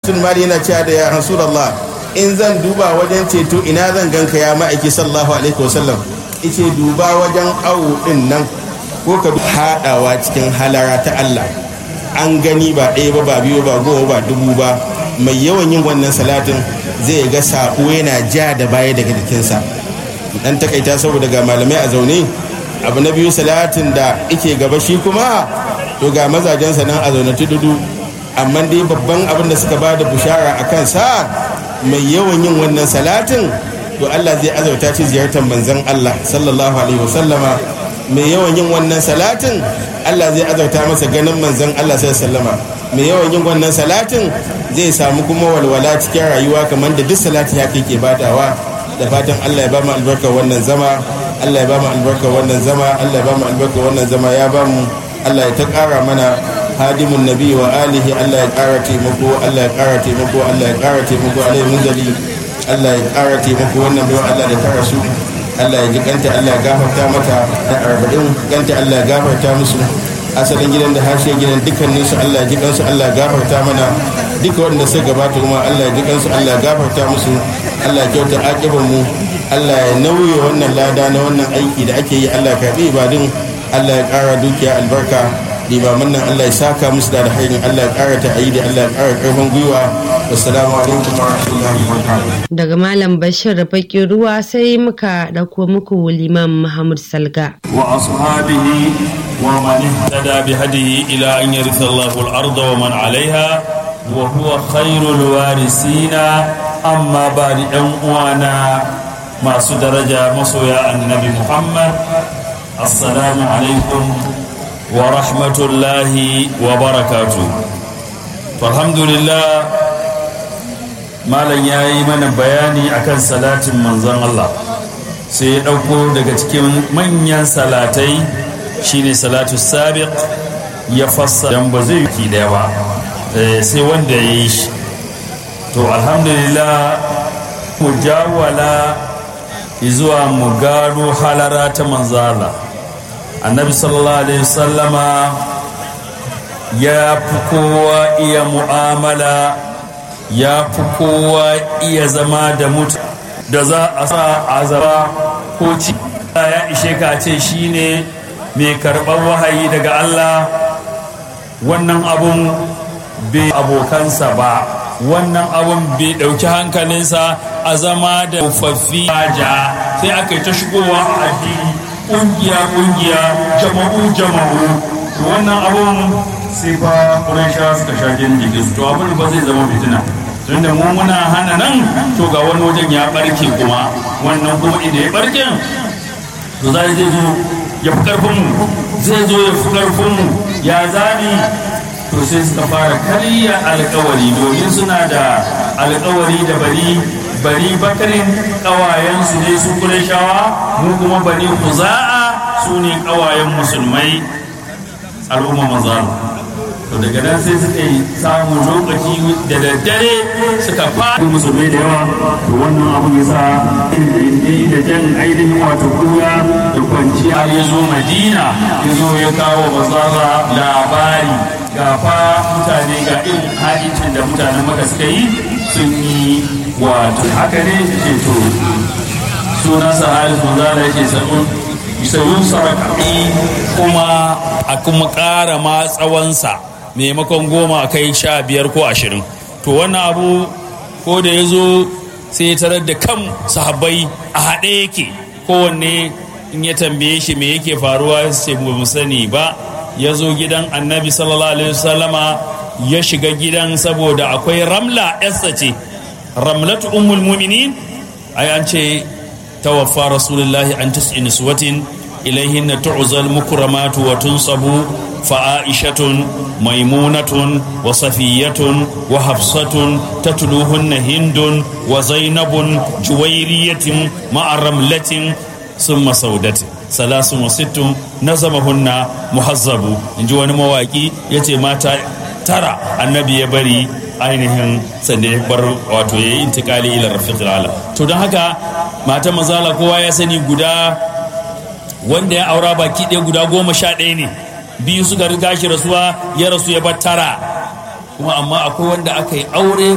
bin mali yana cewa da ya rasulullah in zan duba wajen ceto ina zan ganka ya ma'aiki sallallahu alaihi wasallam ice duba wajen awu din nan ko ka haɗawa cikin halara ta Allah an gani ba ɗaya ba ba biyu ba goma ba dubu ba mai yawan yin wannan salatin zai ga saƙo yana ja da baya daga jikinsa dan takaita saboda ga malamai a zaune abu na biyu salatin da ike gaba shi kuma to ga mazajensa nan a zaune tududu amma dai babban abin da suka ba da bushara a kansa mai yawan yin wannan salatin to Allah zai azauta ci ziyartar manzon Allah sallallahu alaihi wasallama mai yawan yin wannan salatin Allah zai azauta masa ganin manzon Allah sallallahu alaihi wasallama mai yawan yin wannan salatin zai samu kuma walwala cikin rayuwa kamar da duk salati haka yake badawa da fatan Allah ya ba mu albarkar wannan zama Allah ya ba mu albarkar wannan zama Allah ya ba mu albarkar wannan zama ya ba mu Allah ya ta ƙara mana hadimun nabi wa alihi Allah ya ƙara taimako Allah ya ƙara taimako Allah ya ƙara taimako alai munzali Allah ya ƙara taimako wannan bayan Allah da ta rasu Allah ya ji kanta Allah ya gafarta mata da arba'in kanta Allah ya gafarta musu asalin gidan da harshe gidan dukkanin su Allah ya ji kansu Allah ya gafarta mana duka wanda suka gabata kuma Allah ya ji kansu Allah ya gafarta musu Allah ya kyauta aƙiban mu Allah ya nauye wannan lada na wannan aiki da ake yi Allah ya karɓi ibadun Allah ya ƙara dukiya albarka limaman nan Allah ya saka musu da alhairin Allah ya ƙara ta'ayi da Allah ya ƙara ƙarfin gwiwa wassalamu alaikum wa rahmatullahi wa barakatuh daga malam bashir bakin ruwa sai muka ɗauko muku liman muhammad salga وأصحابه ومن اهتدى بهديه إلى أن يرث الله الأرض ومن عليها وهو خير الوارثين أما بعد أنوانا ما درجة مصويا النبي محمد السلام عليكم ورحمة الله وبركاته فالحمد لله malam ya yi mana bayani akan salatin manzon Allah sai ya ɗauko daga cikin manyan salatai shine salatu sabiq ya fassa dan ba zai yi daya ba sai wanda ya yi shi to alhamdulillah mu jawala zuwa mu gano halara ta manzala annabi sallallahu alaihi wasallama ya fi kowa iya mu'amala ya fi kowa iya zama da mutu da za a sa azaba ko ci ya ishe ka ce shine mai karɓar wahayi daga Allah wannan abun bai abokansa ba wannan abun bai ɗauki hankalinsa a zama da tsofaffi ja sai aka yi ta shigowa a addini ƙungiya ƙungiya jama'u jama'u wannan abun sai fa ƙuraisha suka sha jini su to abin ba zai zama fitina tunda mu muna hana nan to ga wani wajen ya barke kuma wannan kuma idan ya barke to za zai zo ya fi karfin mu zai zo ya fi karfin mu ya zami to sai suka fara karya alkawari domin suna da alkawari da bari bari bakarin kawayensu ne su shawa mu kuma bari kuza'a su ne kawayen musulmai al'umma mazalu to daga nan sai suka yi samun lokaci da daddare suka fara musulmai da yawa to wannan abu ya sa da jan ainihin wato kura da kwanciya ya zo madina ya zo ya kawo mazara labari ga fa mutane ga irin hajjin da mutanen maka suka yi sun yi wato haka ne ke to sunan sahari sun zara yake sabon sayun sarakaɗi kuma a kuma ƙara ma tsawonsa maimakon goma a kai sha biyar ko ashirin to wannan abu ko da ya zo sai ya tarar da kan sahabbai a haɗe yake kowanne in ya tambaye shi me yake faruwa sai ba mu sani ba ya zo gidan annabi sallallahu alaihi wasallama ya shiga gidan saboda akwai ramla yassa ce ramlatu ummul muminin ai an ce tawaffa rasulullahi an tis'in suwatin ilaihinna tu'zal mukramatu wa tunsabu فعائشة ميمونة وصفية وحفصة تتلوهن هند وزينب جويرية مع رملة ثم سودة ثلاث وست نظمهن محزب إن جوان مواكي يتي ماتا ترى النبي يبري ainihin sanda ya bar wato ya yi intikali ila rafiqil ala to don haka mata mazala kowa ya sani guda wanda ya aura baki ɗaya guda goma sha ɗaya ne biyu suka riga shi rasuwa ya rasu ya bar tara kuma amma akwai wanda aka yi aure